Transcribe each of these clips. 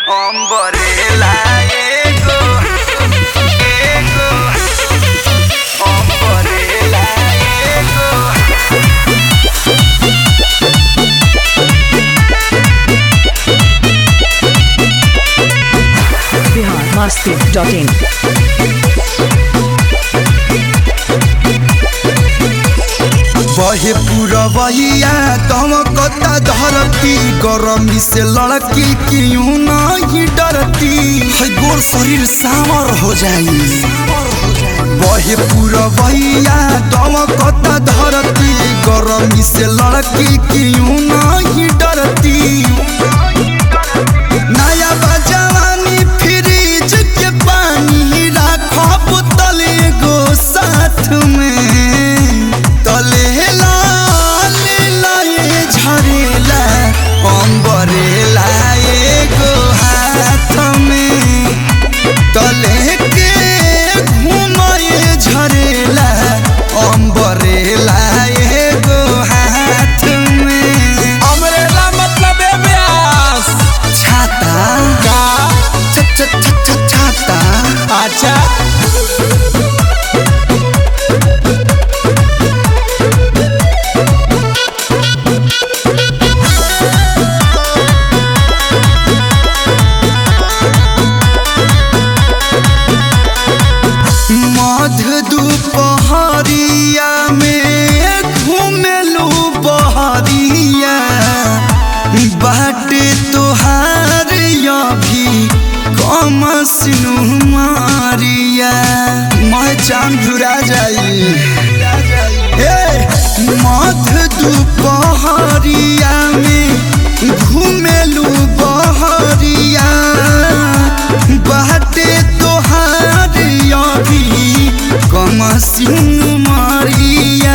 Ombrella ego, ego, ombrella ego. Bihar Masti dot in बहे पुरवैया तम कता धरती गरमी से लड़की क्यों नहीं डरती है गोर शरीर सावर हो जाई बहे पुरवैया तम कता धरती गरमी से लड़की क्यों नहीं डरती नया बजवानी फ्रिज के पानी राखो बोतल एगो साथ में तले लाल लाए झरेला अम्बरेला एगो हाथ में तले के घुमाए झरेला अम्बरेला एगो हाथ में अमरेला मतलब है ब्यास छाता का छ- छ- छ- छ- छाता अच्छा मध दुपहरिया में घूमेलू बहरिया बाटे तोहार अभी कम सिनु मारिया मैं चांद झुरा जाई ए मध दुपहरिया में घूमेलू बहरिया बाटे तोहार अभी कम सिनु मारिया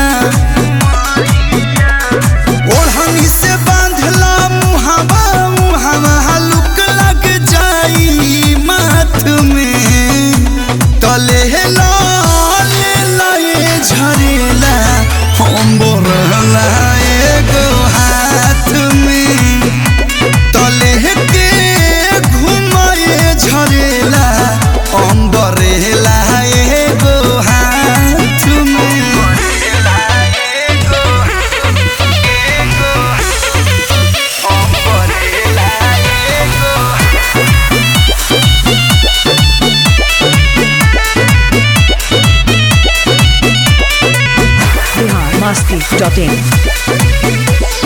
ओढ़नी से बांधला मुहावा मुहावा हलुक लग जाई माथ में तले लाल लाए झरेला हम बोरला एगो हाथ में तले के घुमाए झरेला अम्बरेला एगो हाथ में बिहार मस्ती डॉट इन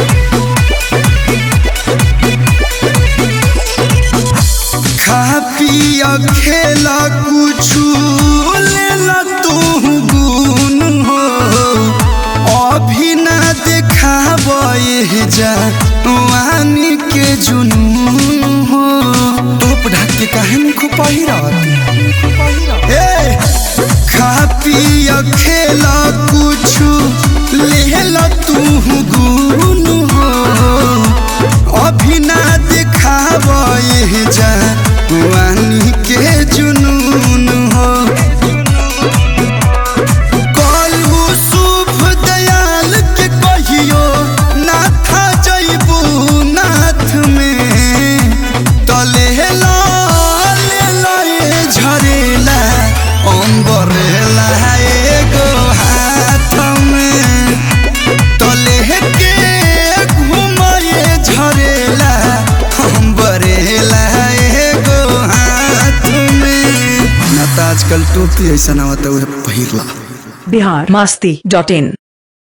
खा पिया खेला कुछु लेला तू गुन हो अभी ना देखाब जा वानी के जुनून हो टोप ढाक के काहे खूब पहिरत ए खा पिया खेला कुछु लेला तू गुन हो अभी ना दिखाब जा वानी के जुनून हो कलू शुभ दयाल के कहियो नाथा जैबू नाथ में तले लाल लाए झरेला अम्बरेला एगो हाथ में तले के घुमाए झरेला अम्बरेला एगो हाथ में ना तो आजकल टोपी ऐसा ना होता है पहिरला बिहार मस्ती डॉट इन